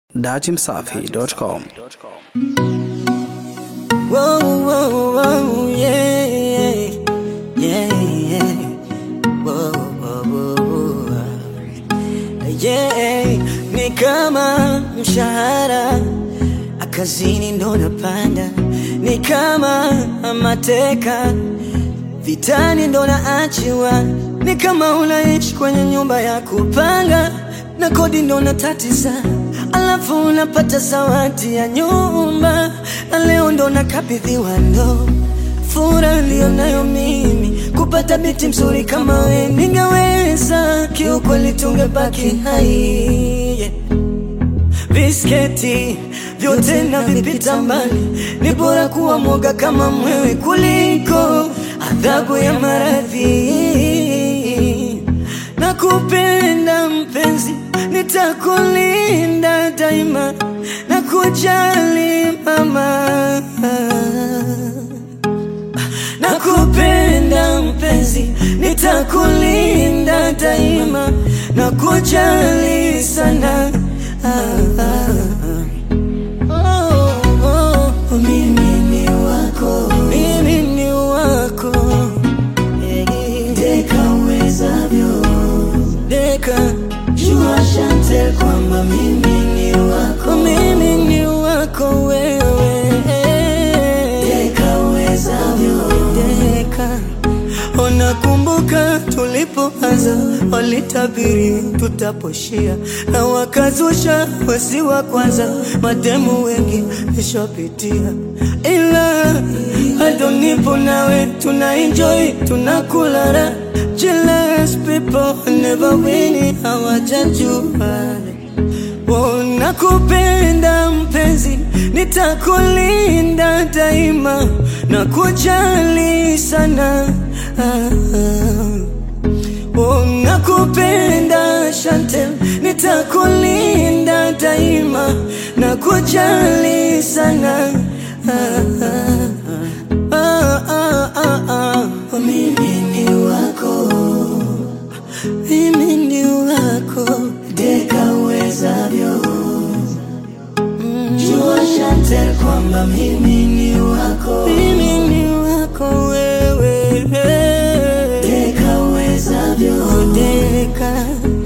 datimsafi.com. Whoa, whoa, whoa, yeah, yeah, yeah, yeah. Whoa, whoa, whoa, whoa. Yeah, ni kama mshahara akazini ndo napanda, ni kama mateka vitani ndo naachiwa, ni kama unaishi kwenye nyumba ya kupanga na kodi ndo natatiza, alafu unapata zawadi ya nyumba na leo ndo nakabidhiwa ndo furaha niliyonayo mimi kupata binti mzuri kama we, ningeweza kiukweli, tungebaki hai yeah. Visketi vyote na vipita mbali, ni bora kuwa mwoga kama mwewe kuliko adhabu ya maradhi. Na kupenda mpenzi, nitakulinda daima na kujali mama na kupenda mpenzi, nitakulinda daima na kujali sana. Ah, ah, ah. Oh, oh, mimi ni wako, mimi ni wako, Eh, deka uwezavyo, deka jua Chantel kwamba mimi ni wako, mimi ni wako wewe, deka uwezavyo, deka Unakumbuka tulipoanza, walitabiri tutaposhia, na wakazusha wasi wa kwanza, mademu wengi nishapitia, ila bado nipo nawe, tuna enjoy tunakula raha. Jealous people never win, hawajajua Oh, nakupenda mpenzi, nitakulinda daima na kujali sana. Ah, ah. Oh, nakupenda Chantel, nitakulinda daima na kujali sana. Ah, ah, ah, ah, ah, ah. Oh, mimi ni wako mimi ni wako, deka uwezavyo. Jua Chantel kwamba mimi ni wako, mimi ni wako wewe, deka uwezavyo, deka